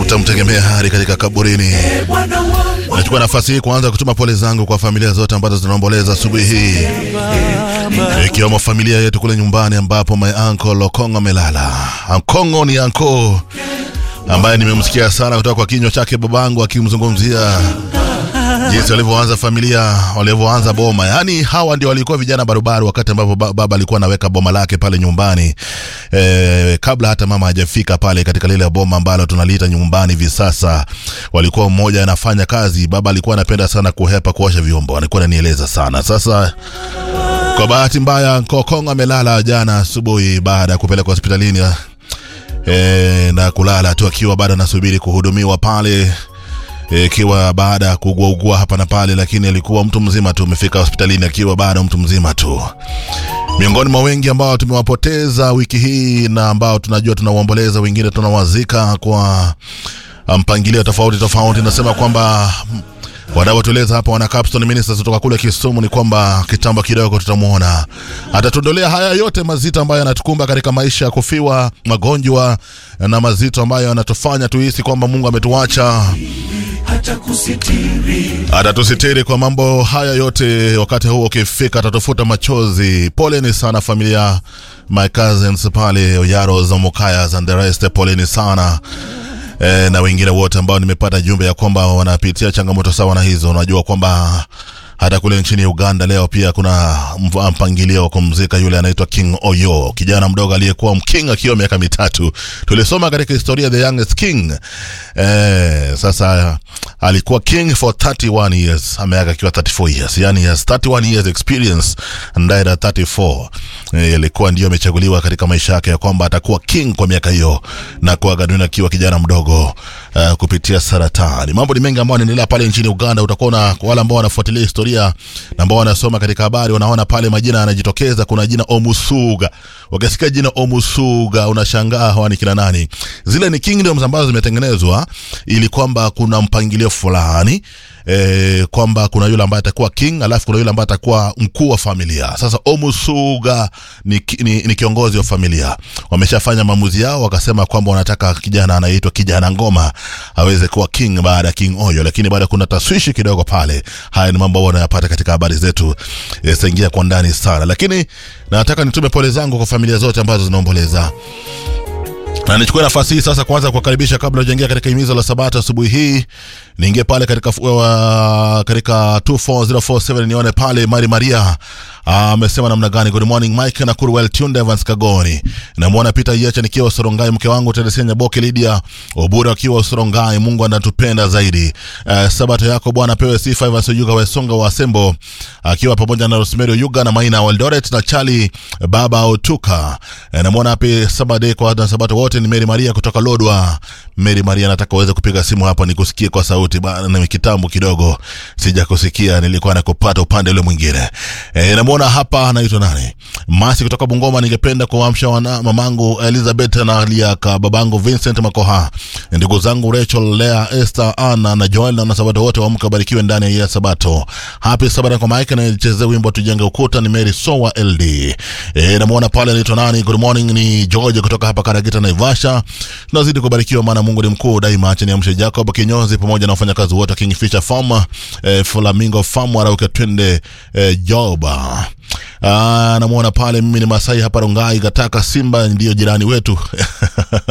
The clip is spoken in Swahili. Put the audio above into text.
utamtegemea hadi katika kaburini. Nachukua nafasi hii kuanza kutuma pole zangu kwa familia zote ambazo zinaomboleza asubuhi hii, ikiwemo familia yetu kule nyumbani ambapo my uncle Okongo amelala. Okongo ni anko ambaye nimemsikia sana kutoka kwa kinywa chake babangu akimzungumzia jinsi walivyoanza familia, walivyoanza boma. Yaani hawa ndio walikuwa vijana barubaru wakati ambapo ba- baba alikuwa anaweka boma lake pale nyumbani e, kabla hata mama hajafika pale katika lile boma ambalo tunaliita nyumbani hivi sasa. Walikuwa mmoja anafanya kazi, baba alikuwa anapenda sana kuhepa kuosha vyombo, alikuwa ananieleza sana. Sasa kwa bahati mbaya Kokong amelala jana asubuhi baada ya kupelekwa hospitalini e, na kulala tu akiwa bado anasubiri kuhudumiwa pale ikiwa baada ya kuuguaugua hapa na pale, lakini alikuwa mtu mzima tu, amefika hospitalini akiwa bado mtu mzima tu. Miongoni mwa wengi ambao tumewapoteza wiki hii na ambao tunajua tunauomboleza, wengine tunawazika kwa mpangilio tofauti tofauti. Nasema kwamba wanaotueleza hapa wana Capstone Ministers kutoka kule Kisumu ni kwamba kitambo kidogo tutamwona atatuondolea haya yote mazito ambayo yanatukumba katika maisha ya kufiwa, magonjwa na mazito ambayo yanatufanya tuhisi kwamba Mungu ametuacha atatusitiri kwa mambo haya yote. Wakati huo ukifika, atatufuta machozi. Poleni sana familia, my cousins pale Oyaros, Mukayas and the rest, poleni sana e, na wengine wote ambao nimepata jumbe ya kwamba wanapitia changamoto sawa na hizo. Unajua kwamba hata kule nchini Uganda leo pia kuna mv- mpangilio wa kumzika yule anaitwa King Oyo, kijana mdogo aliyekuwa mking akiwa miaka mitatu. Tulisoma katika historia the youngest king. Eh, sasa alikuwa king for 31 years, ameaga akiwa 34 years, yani he has 31 years experience and died at 34. Eh, alikuwa ndio amechaguliwa katika maisha yake ya kwamba atakuwa king kwa miaka hiyo na kuaga dunia akiwa kijana mdogo uh, kupitia saratani. Mambo ni mengi ambayo yanaendelea pale nchini Uganda. Utakuwa na kwa wale ambao wanafuatilia historia na ambao wanasoma katika habari, wanaona pale majina yanajitokeza. Kuna jina Omusuga. Ukisikia jina Omusuga unashangaa hawa ni kina nani? Zile ni kingdoms ambazo zimetengenezwa ili kwamba kuna mpangilio fulani e, kwamba kuna yule ambaye atakuwa king alafu kuna yule ambaye atakuwa mkuu wa familia. Sasa Omusuga ni, ki- ni, ni kiongozi wa familia. Wameshafanya maamuzi yao, wakasema kwamba wanataka kijana anayeitwa kijana ngoma aweze kuwa king baada ya King Oyo, lakini baada kuna taswishi kidogo pale. Haya ni mambo ambayo wanayapata katika habari zetu, e, saingia kwa ndani sana, lakini nataka nitume pole zangu kwa familia zote ambazo zinaomboleza na nichukue nafasi hii sasa kwanza kuwakaribisha kabla hujaingia katika himizo la Sabato asubuhi hii, niingie pale katika uh, katika 24047 nione pale Mari Maria amesema namna gani. Good morning Mike na Kurwell Tunde Evans Kagoni, namwona Peter Yecha nikiwa Sorongai, mke wangu Teresia Nyaboke, Lydia Obura akiwa Sorongai. Mungu anatupenda zaidi. Uh, Sabato yako Bwana pewe sifa. Evans Oyuga Wesonga wa Sembo akiwa pamoja na Rosemary Oyuga na Maina wa Eldoret na Charlie Baba Otuka. Uh, namwona happy Saturday kwa wana Sabato wote. Ni Mary Maria kutoka Lodwa. Mary Maria, nataka uweze kupiga simu hapa nikusikie kwa sauti bana, ni kitambo kidogo sijakusikia, nilikuwa nakupata upande ule mwingine. E, namwona hapa anaitwa nani, Masi kutoka Bungoma. Ningependa kuamsha wana mamangu Elizabeth na Liaka, babangu Vincent Makoha, ndugu zangu Rachel, Lea, Esther, Anna na Joel na Sabato wote waamke wabarikiwe ndani ya hii ya Sabato. Happy Sabato kwa Mike na chezea wimbo tujenge ukuta. Ni Mary Sowa LD. E, namwona pale anaitwa nani, good morning, ni George kutoka hapa Karagita Naivasha. Tunazidi kubarikiwa maana Mungu ni mkuu daima. Acha niamshe Jacob Kinyozi pamoja na wafanyakazi wote wa Kingfisher Farm, eh, Flamingo Farm, Arauka twende eh, Joba. Ah, namwona pale mimi ni Masai hapa Rongai Gataka Simba ndio jirani wetu